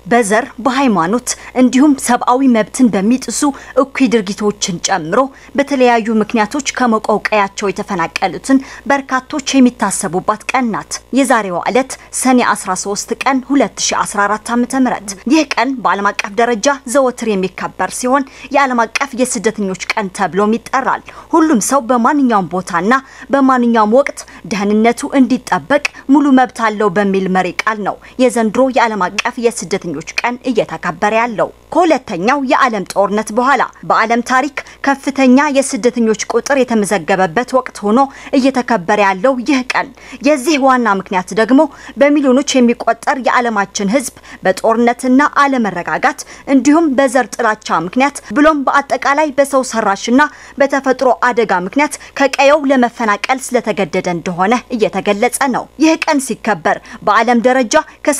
በዘር በሃይማኖት እንዲሁም ሰብአዊ መብትን በሚጥሱ እኩይ ድርጊቶችን ጨምሮ በተለያዩ ምክንያቶች ከሞቀው ቀያቸው የተፈናቀሉትን በርካቶች የሚታሰቡባት ቀን ናት። የዛሬዋ ዕለት ሰኔ 13 ቀን 2014 ዓ.ም። ይህ ቀን በዓለም አቀፍ ደረጃ ዘወትር የሚከበር ሲሆን የዓለም አቀፍ የስደተኞች ቀን ተብሎም ይጠራል። ሁሉም ሰው በማንኛውም ቦታና በማንኛውም ወቅት ደህንነቱ እንዲጠበቅ ሙሉ መብት አለው በሚል መሪ ቃል ነው የዘንድሮ የዓለም አቀፍ የስደተኞች ቀን እየተከበረ ያለው። ከሁለተኛው የዓለም ጦርነት በኋላ በዓለም ታሪክ ከፍተኛ የስደተኞች ቁጥር የተመዘገበበት ወቅት ሆኖ እየተከበረ ያለው ይህ ቀን የዚህ ዋና ምክንያት ደግሞ በሚሊዮኖች የሚቆጠር የዓለማችን ሕዝብ በጦርነትና አለመረጋጋት እንዲሁም በዘር ጥላቻ ምክንያት ብሎም በአጠቃላይ በሰው ሰራሽና በተፈጥሮ አደጋ ምክንያት ከቀየው ለመፈናቀል ስለተገደደ እንደሆነ እየተገለጸ ነው። ይህ ቀን ሲከበር በዓለም ደረጃ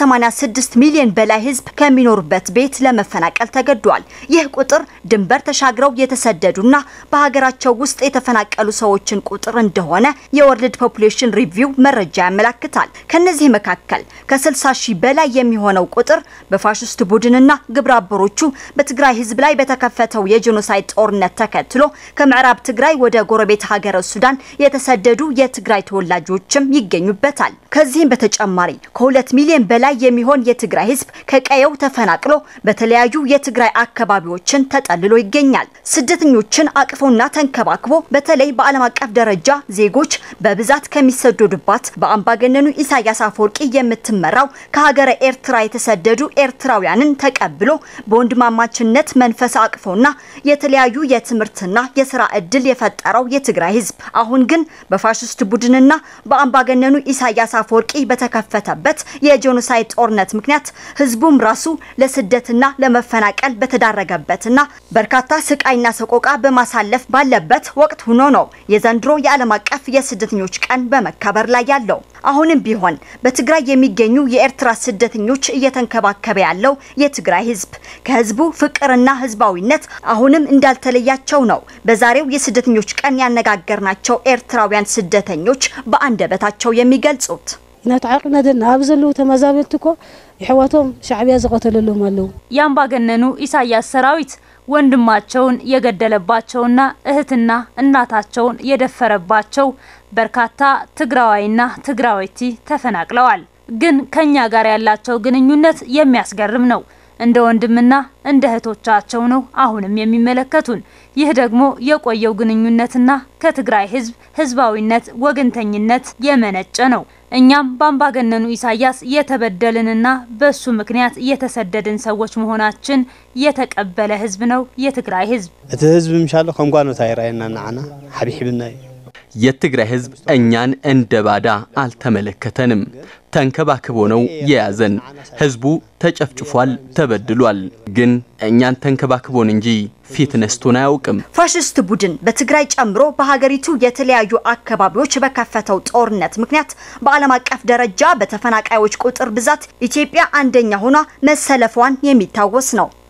ከ86 ሚሊዮን በላይ ሕዝብ ከሚኖርበት ቤት ለመፈናቀል ተገዷል። ይህ ቁጥር ድንበር ተሻግረው የተሰደዱና በሀገራቸው ውስጥ የተፈናቀሉ ሰዎችን ቁጥር እንደሆነ የወርልድ ፖፑሌሽን ሪቪው መረጃ ያመላክታል። ከነዚህ መካከል ከ60 ሺህ በላይ የሚሆነው ቁጥር በፋሽስት ቡድንና ግብረ አበሮቹ በትግራይ ሕዝብ ላይ በተከፈተው የጄኖሳይድ ጦርነት ተከትሎ ከምዕራብ ትግራይ ወደ ጎረቤት ሀገረ ሱዳን የተሰደዱ የትግራይ ተወላጆችም ይገኙበታል። ከዚህም በተጨማሪ ከሁለት ሚሊዮን በላይ የሚሆን የትግራይ ህዝብ ከቀየው ተፈናቅሎ በተለያዩ የትግራይ አካባቢዎችን ተጠልሎ ይገኛል። ስደተኞችን አቅፎና ተንከባክቦ በተለይ በዓለም አቀፍ ደረጃ ዜጎች በብዛት ከሚሰደዱባት በአምባገነኑ ኢሳያስ አፈወርቂ የምትመራው ከሀገረ ኤርትራ የተሰደዱ ኤርትራውያንን ተቀብሎ በወንድማማችነት መንፈስ አቅፎና የተለያዩ የትምህርትና የስራ እድል የፈጠረው የትግራይ ህዝብ አሁን ግን በፋሽስት ቡድንና በአምባገነኑ ኢሳያስ አፈወርቂ በተከፈተበት የጄኖሳይድ ጦርነት ምክንያት ህዝቡም ራሱ ለስደትና ለመፈናቀል በተዳረገበትና በርካታ ስቃይና ሰቆቃ በማሳለፍ ባለበት ወቅት ሆኖ ነው የዘንድሮ የዓለም አቀፍ የስደተኞች ቀን በመከበር ላይ ያለው። አሁንም ቢሆን በትግራይ የሚገኙ የኤርትራ ስደተኞች እየተንከባከበ ያለው የትግራይ ህዝብ ከህዝቡ ፍቅርና ህዝባዊነት አሁንም እንዳልተለያቸው ነው በዛሬው የስደተኞች ቀን ያነጋገርናቸው ኤርትራውያን ስደተኞች በአንደበታቸው የሚገልጹት። እናተዓቅነትን ኣብ ዘለዉ ተመዛበልቲ እኮ ኣሕዋቶም ሻዕብያ ዝቐተለሎም ኣለዉ የአምባገነኑ ኢሳያስ ሰራዊት ወንድማቸውን የገደለባቸውና እህትና እናታቸውን የደፈረባቸው በርካታ ትግራዋይና ትግራዊቲ ተፈናቅለዋል። ግን ከኛ ጋር ያላቸው ግንኙነት የሚያስገርም ነው። እንደ ወንድምና እንደ እህቶቻቸው ነው አሁንም የሚመለከቱን። ይህ ደግሞ የቆየው ግንኙነትና ከትግራይ ህዝብ ህዝባዊነት፣ ወገንተኝነት የመነጨ ነው። እኛም በአምባገነኑ ኢሳያስ የተበደልንና በሱ ምክንያት የተሰደድን ሰዎች መሆናችን የተቀበለ ህዝብ ነው የትግራይ ህዝብ። እቲ ህዝቢ ምሻሎ ከም ጓኖታ ይረአየና ንዓና ሓቢሕብና እዩ የትግራይ ህዝብ እኛን እንደ ባዳ አልተመለከተንም። ተንከባክቦ ነው የያዘን። ህዝቡ ተጨፍጭፏል፣ ተበድሏል። ግን እኛን ተንከባክቦን እንጂ ፊት ነስቶን አያውቅም። ፋሽስት ቡድን በትግራይ ጨምሮ በሀገሪቱ የተለያዩ አካባቢዎች በከፈተው ጦርነት ምክንያት በዓለም አቀፍ ደረጃ በተፈናቃዮች ቁጥር ብዛት ኢትዮጵያ አንደኛ ሆኗ መሰለፏን የሚታወስ ነው።